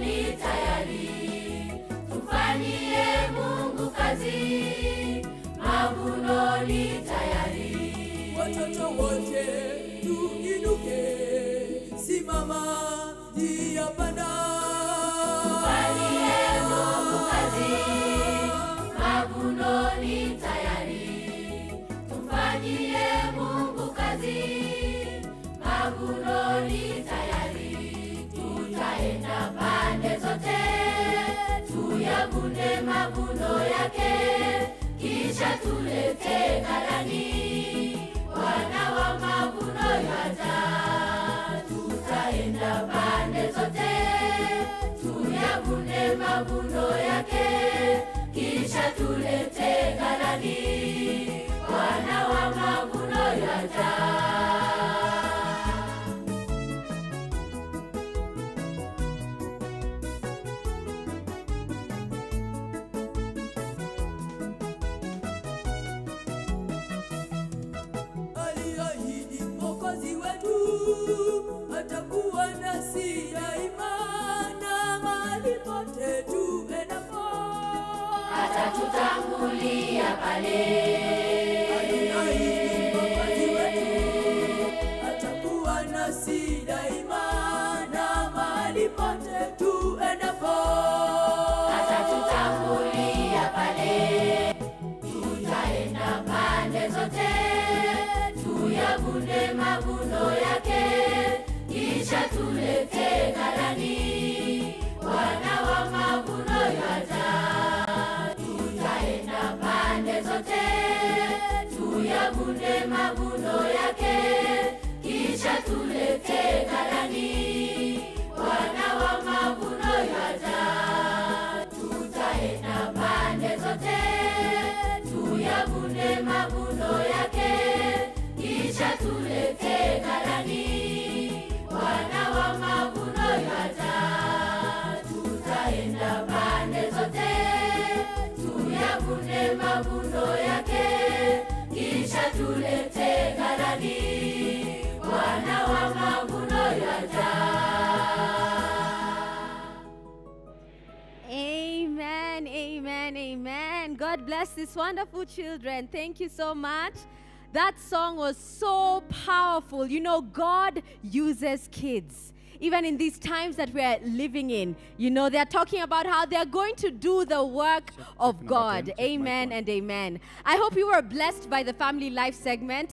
ni tayari, tufanyie Mungu kazi, mavuno ni tayari. Watoto wote tuinuke, simama njia panda. Tufanyie Mungu kazi, mavuno ni tayari. Tumfanyie Mungu kazi, mavuno ni tayari. Tutaenda pande zote, tuyavune mavuno yake, kisha tulete ghalani, Bwana wa mavuno yaja. Tutaenda pande zote, tuyavune mavuno yake, kisha tulete ghalani, Bwana wa mavuno yaja. aliahidi Mwokozi wetu atakuwa nasi daima, na mahali pote tuendapo atatutangulia pale. aliahidi Mwokozi wetu atakuwa nasi daima, na mahali pote tuendapo atatutangulia pale. Tutaenda pande zote, tuyavune mavuno yake, kisha tulete ghalani, Bwana wa mavuno yaja. Tutaenda pande zote, tuyavune mavuno yake, kisha tulete ghalani, Bwana wa mavuno yaja tutaenda pande zote tuyavune mavuno yake kisha tulete ghalani bwana wa mavuno yaja tutaenda pande zote tuyavune mavuno yake kisha tulete ghalani bwana wa mavuno yaja Amen, amen, amen. God bless these wonderful children. Thank you so much. That song was so powerful. You know, God uses kids. Even in these times that we are living in, you know, they're talking about how they're going to do the work of number God. 10, check mic Amen one. and amen. I hope you were blessed by the family life segment.